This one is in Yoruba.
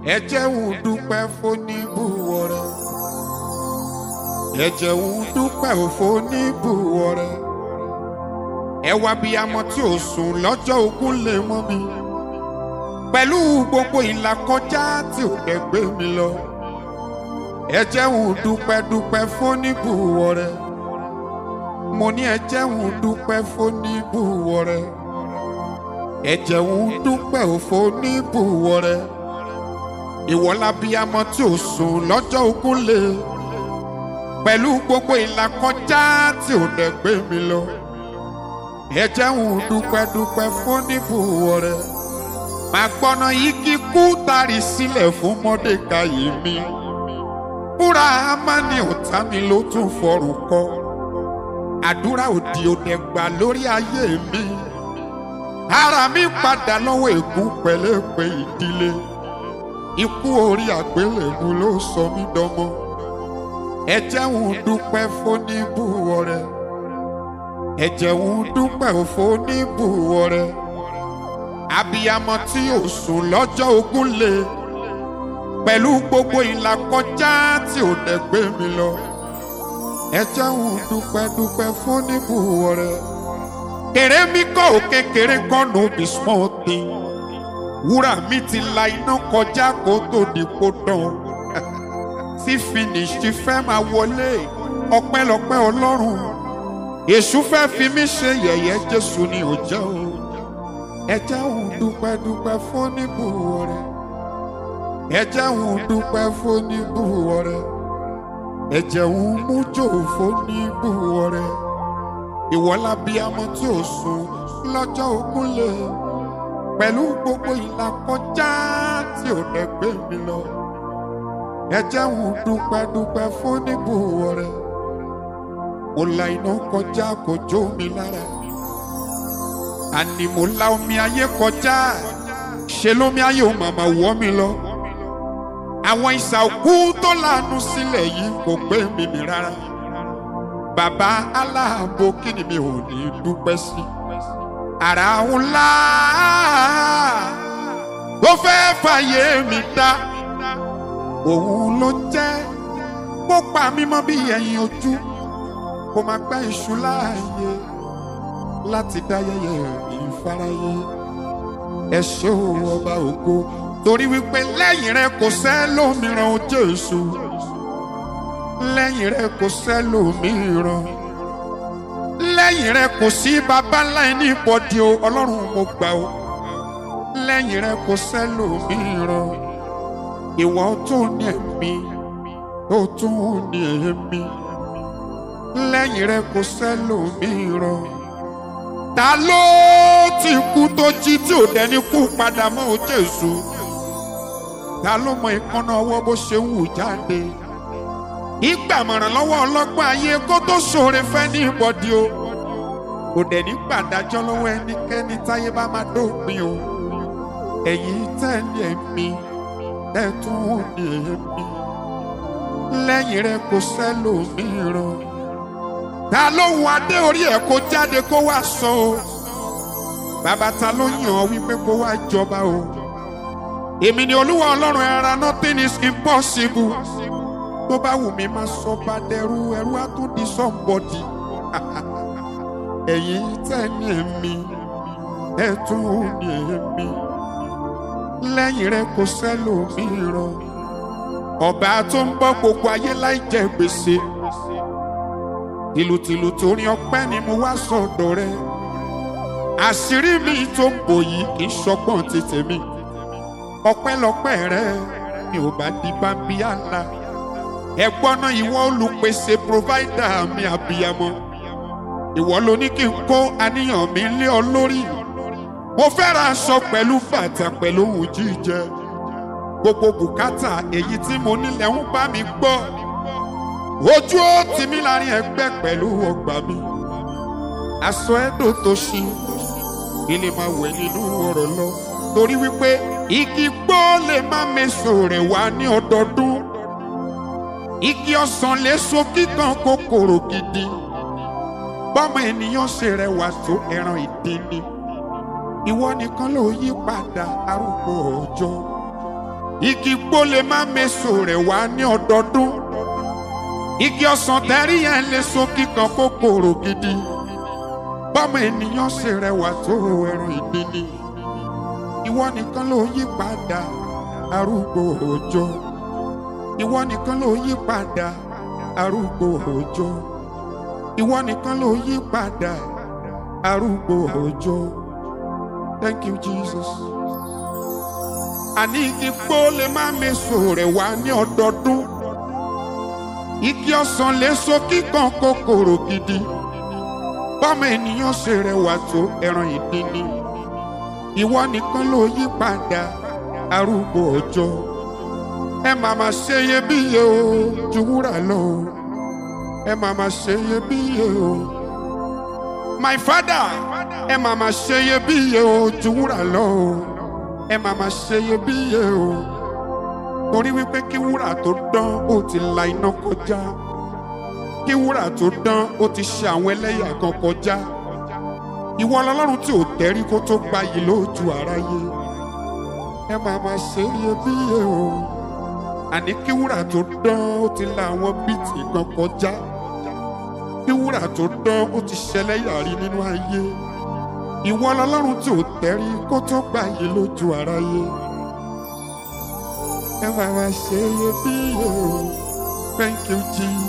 ẹ jẹ́ ń dúpẹ́ fóníbùwọ̀ rẹ ẹ jẹ́ ń dúpẹ́ fóníbùwọ̀ rẹ ẹ wá bí amọ tí ò sùn lọ́jọ́ ogún lè mọ́ mi pẹ̀lú gbogbo ìlàkọjá tí ò dẹ̀ gbé mi lọ ẹ jẹ́ ń dúpẹ́ dúpẹ́ fóníbùwọ̀ rẹ mo ní ẹ jẹ́ ń dúpẹ́ fóníbùwọ̀ rẹ ẹ jẹ́ ń dúpẹ́ fóníbùwọ̀ rẹ ìwọ lábíyamọ tí ò sùn lọ́jọ́ ogún lè pẹ̀lú gbogbo ìlàkọjá tí ò dẹ̀ gbé mi lọ ẹ jẹ́ ń dúpẹ́ dúpẹ́ fóníbùwọ̀ rẹ máa gbọ́nà yìí kíkú tari sílẹ̀ fún mọ́dékayì mi búra amáni ọ̀tá mi ló tún fọrùn kọ àdúrà òdì òdẹ gbà lórí ayé mi ara mi padà lọ́wọ́ ègún pẹ̀lẹ́pẹ̀ ìdílé ikú orí àgbélébù ló sọ mí dọmọ ẹ jẹ́ ń dúpẹ́ fóníbùwọ̀ rẹ ẹ jẹ́ ń dúpẹ́ fóníbùwọ̀ rẹ abiyamọ tí ò sùn lọ́jọ́ ogún lé pẹ̀lú gbogbo ìlàkọjá tí ò dẹ̀ gbé mi lọ ẹ jẹ́ ń dúpẹ́ dúpẹ́ fóníbùwọ̀ rẹ kèrè mi kọ́ ò kékeré kọ́ no be small thing wúrà mi ti la iná kọjá kó tó di kó dán tí finish ti fẹ́ máa wọlé ọpẹ́lọpẹ́ ọlọ́run èṣù fẹ́ fi mí ṣe yẹ̀yẹ́ jésù ni ò jẹ́ o ẹ jẹ́ ń dúpẹ́ dúpẹ́ fóníbùwọ̀ rẹ ẹ jẹ́ ń dúpẹ́ fóníbùwọ̀ rẹ ẹ jẹ́ ń mújò fóníbùwọ̀ rẹ ìwọ lábíamọ tí ò sùn lọ́jọ́ ogún lè pẹ̀lú gbogbo ìlàkọjá tí ò dẹ̀ gbé mi lọ ẹ jẹ́ ń dúpẹ́ dúpẹ́ fóníbùwọ̀ rẹ mo la iná kọjá kò jó mi lára àní mo la omi ayé kọjá ṣe lómi ayé ò màmá wọ́ mi lọ àwọn ìsà òkú tó lànà sílẹ̀ yìí kò gbé mi mì rárá bàbá aláàbò kí ni mi ò ní dúpẹ́ sí ara ńlá tó fẹ́ fàyè mi dá òun ló jẹ́ kó pa mí mọ́ bí ẹyin ojú kó máa gbá iṣu láàyè láti dá yẹyẹ ìfarayé ẹ ṣé o ọba ògo torí wípé lẹ́yìn rẹ kò sẹ́lòmíràn o Jésù lẹ́yìn rẹ kò sẹ́lòmíràn lẹ́yìn rẹ kò sí baba ńlá ẹni ìbọ̀dì o ọlọ́run mo gbà o lẹ́yìn rẹ kò sẹ́lòmíràn ìwọ tó ní ẹ̀mí tó tún ní èémí lẹ́yìn rẹ kò sẹ́lòmíràn ta ló ti kú tó jí tí ò dẹni kú padà mọ́ o Jésù ta ló mọ ìkànnà ọwọ́ bó ṣe ń wù jáde ìgbàmọ̀ràn lọ́wọ́ ọlọ́gbọ́n ayé kó tó ṣoore fẹ́ ní ìbọ̀dí o kò dẹ̀ ní gbàdájọ́ lọ́wọ́ ẹnikẹ́ni táyé bá máa dópin o ẹ̀yin tẹ́lẹ̀ mi ẹ̀ tún ní èmi lẹ́yìn rẹ kò sẹ́lòmíràn ta ló ń adé orí ẹ̀ kó jáde kó wá sọ o bàbá ta ló yàn ọ́ wípé kó wá jọba o èmi ni olúwa ọlọ́run ẹ̀ra nothing is impossible tó bá wù mí máa sọ bá dẹrú ẹrú á tún di somebody ẹ̀yin tẹ́ni èmi ẹ̀ tún ní èmi lẹ́yìn rẹ kò sẹ́lòmíràn ọba tó ń bọ́ gbogbo ayé láì jẹ gbèsè tìlùtìlù torí ọpẹ́ ni mo wá sọ́dọ̀ rẹ àṣírí mi tó ń bò yìí kì í ṣọgbọ́n ti tèmi ọpẹ́lọpẹ́ rẹ mi ò bá di bámbí àlá ẹ̀gbọ́n náà ìwọ olùpèsè provider mi àbíyamọ ìwọ ló ní kí n kó àníyàn mi lé ọ lórí mo fẹ́ ra aṣọ pẹ̀lú bàtà pẹ̀lú ohun jíjẹ gbogbo bùkátà èyí tí mo nílẹ̀ ń bá mi gbọ́ ojú ó tì mí láàrin ẹgbẹ́ pẹ̀lú ọgbà mi aṣọ ẹ̀dọ̀ tó ṣí ilé máa wẹ̀ nínú ọ̀rọ̀ lọ torí wípé igi gbó lè má meso rẹ̀ wá ní ọdọọdún igi ọsàn lè so kíkan kòkòrò gidi bọ́mọ ènìyàn ṣe rẹwà tó ẹran ìdí ni ìwọ nìkan ló yí padà arúgbó ọjọ́ igi gbó lè má meso rẹ̀ wá ní ọdọọdún igi ọsàn tẹ́rí yẹn lè so kíkan kòkòrò gidi bọ́mọ ènìyàn ṣe rẹwà tó ẹran ìgbín ni ìwọ nìkan ló yí padà arúgbó òjò ìwọ nìkan ló yí padà arúgbó òjò ìwọ nìkan ló yí padà arúgbó òjò thank you jesus. àní igi gbó lè má meso rẹ̀ wá ní ọdọọdún igi ọsàn lè so kíkan kòkòrò gidi bọ́mọ ènìyàn ṣe rẹwà tó ẹran ìdín ni ìwọ nìkan ló yí padà arúgbó ọjọ́ ẹ máa ma ṣe iyebíye o ju wúrà lọ o ẹ máa ma ṣe iyebíye o my father ẹ máa ma ṣe iyebíye o ju wúrà lọ o ẹ máa ma ṣe iyebíye o torí wípé kí wúrà tó dán ó ti la iná kọjá kí wúrà tó dán ó ti ṣe àwọn ẹlẹ́yà kan kọjá ìwọ ọlọ́run tí ò tẹ́rí kó tó gbayì lójú aráyé ẹ máa ma ṣe iyebíye o àní kí wúrà tó dán ó ti la àwọn bíìtì kan kọjá kí wúrà tó dán ó ti ṣẹlẹ́yà rí nínú ayé ìwọ ọlọ́run tí ò tẹ́rí kó tó gbayì lójú aráyé ẹ máa ma ṣe iyebíye o thank you jesus.